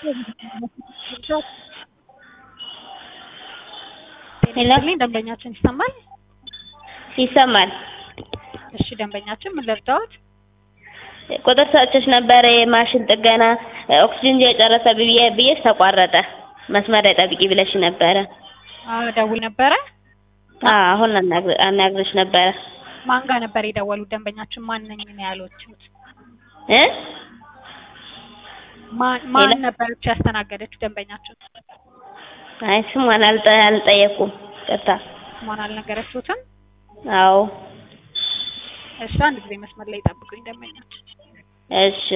ሄሎ ይስጥልኝ ደንበኛችን ይሰማል? ይሰማል። እሺ ደንበኛችን ምን ልርዳዎት? ቁጥር ሰጥቼሽ ነበረ የማሽን ጥገና ኦክሲጅን የጨረሰ ብዬ ብዬሽ ተቋረጠ። መስመር ላይ ጠብቂ ብለሽ ነበረ። አዎ ደውል ነበረ። አዎ አሁን አናግር- አናግርሽ ነበረ ማን ጋር ነበር የደወሉት? ደንበኛችን ማን ነኝ ነው ያሉት? እ ማን ማን ሌላ? ነበረች ያስተናገደችው ደንበኛችን? አይ ስሟን አልጠ- አልጠየኩም። ቅርታ ማን አልነገረችሁትም? አዎ እሺ አንድ ጊዜ መስመር ላይ ጠብቁኝ ደንበኛችን። እሺ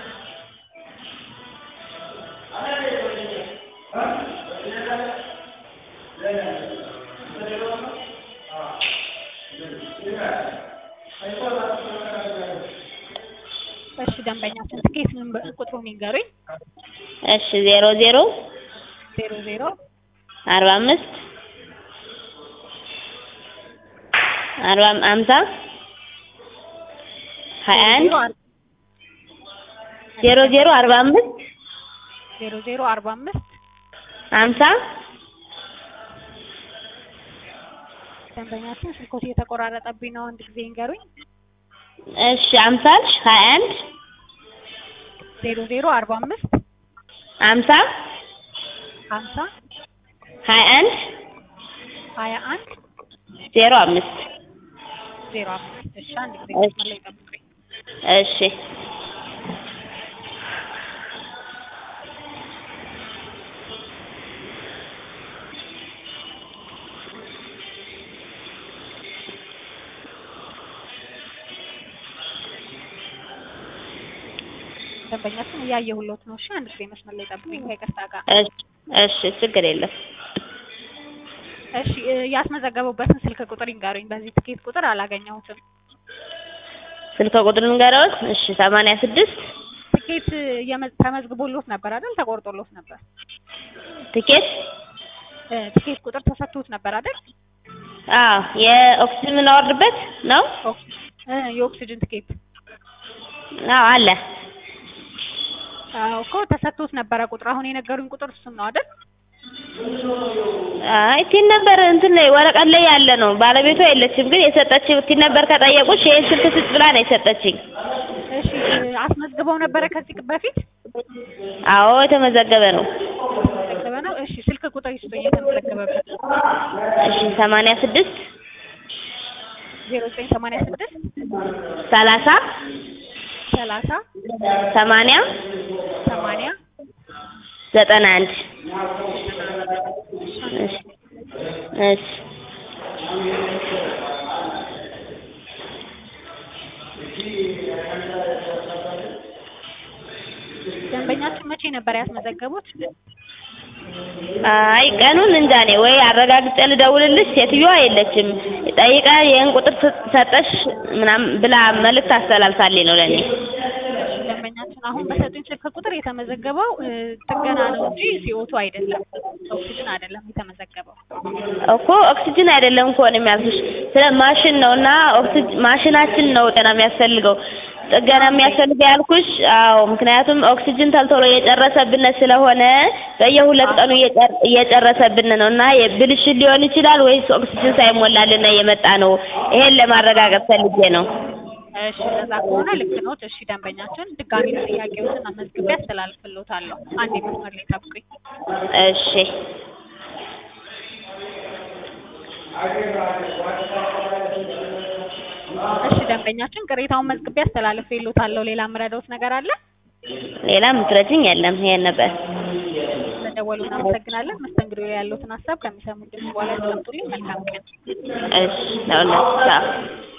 እሺ ደንበኛችን ትኬት ምን ቁጥሩን ይንገሩኝ። እሺ ዜሮ ዜሮ ዜሮ ዜሮ አርባ አምስት አርባ አምሳ ሀያ አንድ ዜሮ ዜሮ አርባ አምስት ዜሮ ዜሮ አርባ አምስት ሀምሳ ደንበኛችን ስልኮት እየተቆራረጠብኝ ነው። አንድ ጊዜ ይንገሩኝ። እሺ ሀምሳ አልሽ ሀያ አንድ ዜሮ ዜሮ አርባ አምስት ሀምሳ ሀምሳ ሀያ አንድ ሀያ አንድ ዜሮ አምስት ዜሮ አምስት እሺ አንድ ጊዜ እሺ። መስመር ላይ ጠብቁኝ። እሺ ደንበኛችን እያየሁሎት ነው። እሺ አንድ ጊዜ መስመር ላይ ጠብቁኝ ከይቅርታ ጋር። እሺ እሺ ችግር የለም እሺ እ ያስመዘገቡበትን ስልክ ቁጥር ይንገሩኝ። በዚህ ትኬት ቁጥር አላገኘሁትም። ስልክ ቁጥር ንገረዎት እሺ ሰማንያ ስድስት ትኬት የመ- ተመዝግቦሎት ነበር አይደል? ተቆርጦሎት ነበር። ትኬት እ ትኬት ቁጥር ተሰጥቶት ነበር አይደል? አዎ የኦክሲጅን የምናወርድበት ነው ኦክ- እ የኦክሲጅን ትኬት አዎ አለ አዎ እኮ ተሰጥቶት ነበረ ቁጥር። አሁን የነገሩኝ ቁጥር እሱን ነው አይደል? አይ ቲን ነበር እንትን ላይ ወረቀት ላይ ያለ ነው ባለቤቷ የለችም ግን የሰጠችኝ ቲን ነበር ከጠየቁሽ ይሄን ስልክ ስጥ ብላ ነው የሰጠችኝ እሺ እ አስመዝግበው ነበረ ከዚህ በፊት አዎ የተመዘገበ ነው የተመዘገበ ነው። እሺ ስልክ ቁጥር ይስጡኝ የተመዘገበበት እሺ ሰማንያ ስድስት ዜሮ ዘጠኝ ሰማንያ ስድስት ሰላሳ ሰላሳ ሰማንያ ሰማንያ ዘጠና አንድ እሺ እሺ ደንበኛችን መቼ ነበር ያስመዘገቡት? አይ ቀኑን እንጃ እኔ ወይ አረጋግጬ ልደውልልሽ ሴትዮዋ የለችም ጠይቃ ይህን ቁጥር ስ- ሰጠሽ ምናምን ብላ መልእክት አስተላልፋልኝ ነው ለእኔ እሺ ደንበኛችን አሁን በሰጡኝ ስልክ ቁጥር የተመዘገበው እ ጥገና ነው እንጂ ሲኦቱ አይደለም፣ ኦክሲጅን አይደለም የተመዘገበው። እኮ ኦክሲጅን አይደለም እኮ ነው የሚያልኩሽ ስለ ማሽን ነው እና ኦክሲጅን ማሽናችን ነው ጥገና የሚያስፈልገው ጥገና የሚያስፈልገው ያልኩሽ አዎ ምክንያቱም ኦክሲጅን ተልቶሎ እየጨረሰብን ስለሆነ በየሁለት ቀኑ እየጨር- እየጨረሰብን ነው እና ብልሽት ሊሆን ይችላል ወይስ ኦክሲጅን ሳይሞላልን የመጣ ነው ይሄን ለማረጋገጥ ፈልጌ ነው እሺ እንደዛ ከሆነ ልክ ነው። እሺ ደንበኛችን ድጋሚ ጥያቄዎችን አመዝግቤ አስተላልፍልዎታለሁ። አንዴ መስመር ላይ ጠብቁኝ። እሺ እሺ ደንበኛችን ቅሬታውን መዝግቤ አስተላልፍልዎታለሁ። ሌላ የምረዳዎት ነገር አለ? ሌላ ምትረጅኝ የለም ይሄን ነበር ስለደወሉ እናመሰግናለን። መስተንግዶ ላይ ያለዎትን ሀሳብ ከሚሰሙት ድምፅ በኋላ ያስቀምጡልኝ። መልካም ቀን። እሺ ለሁላችሁ ቻው